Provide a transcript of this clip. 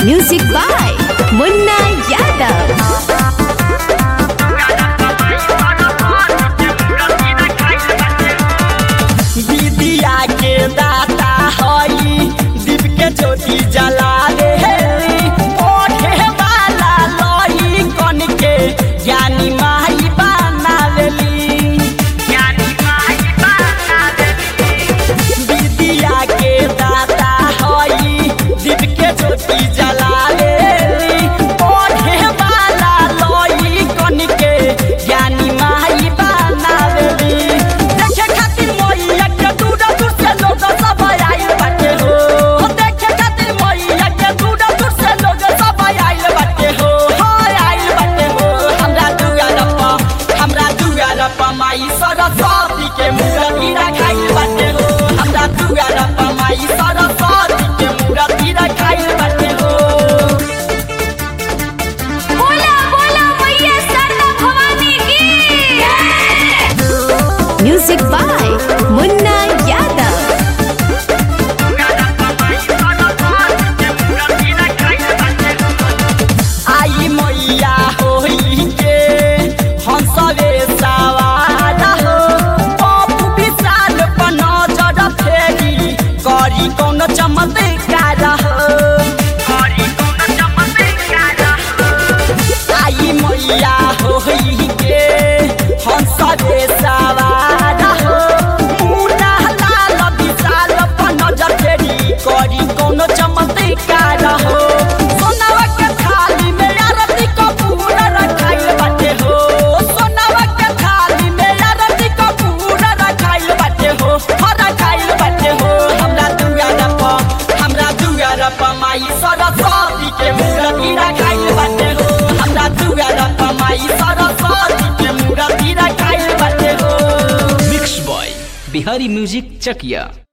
Music by Munna Yadav. विद्या के दाता हई दीप के ज्योति जला दे ओढ़े वाला लई कन के ज्ञानी माई बना लेली ज्ञानी माई बना लेली विद्या के दाता हई दीप के ज्योति जला दे ओढ़े वाला लई कन के ज्ञानी माई बना लेली देखे खातिर मैया के दूर दूर से लोग सब आइल बाटे हो देखे खातिर मैया के दूर दूर से लोग सब आइल बाटे हो हाय आइल बाटे हो हमरा दुआर पर हमरा दुआर पर माई सरस्वती के मूर्ति रखाइल बाटे हो हमरा दुआर पर माई सरस्वती के मूर्ति रखाइल बाटे हो बोला बोला मैया सरदा भवानी की Music by Munna Yadav. आई मैया होई के हंसवे सवार हो पप्पू विशाल पर नजर फेरी करी कौन चमत्कार हो करी कौन चमत्कार हो आई मैया होई के हंसवे सवार हो मुन्ना लाल विशाल पर नजर फेरी करी कौन चमत्कार हो सोनावा के थाली में आरती कपूर रखाइल बाटे हो सोनावा के थाली में आरती कपूर रखाइल बाटे हो हो रखाइल बाटे हो हमरा दुआर पर हमरा दुआर पर माई सरस्वती के मूर्ति रखाइल बाटे हो हमरा दुआर पर माई सरस्वती के मूर्ति रखाइल बाटे हो mix by Bihari music Chakiya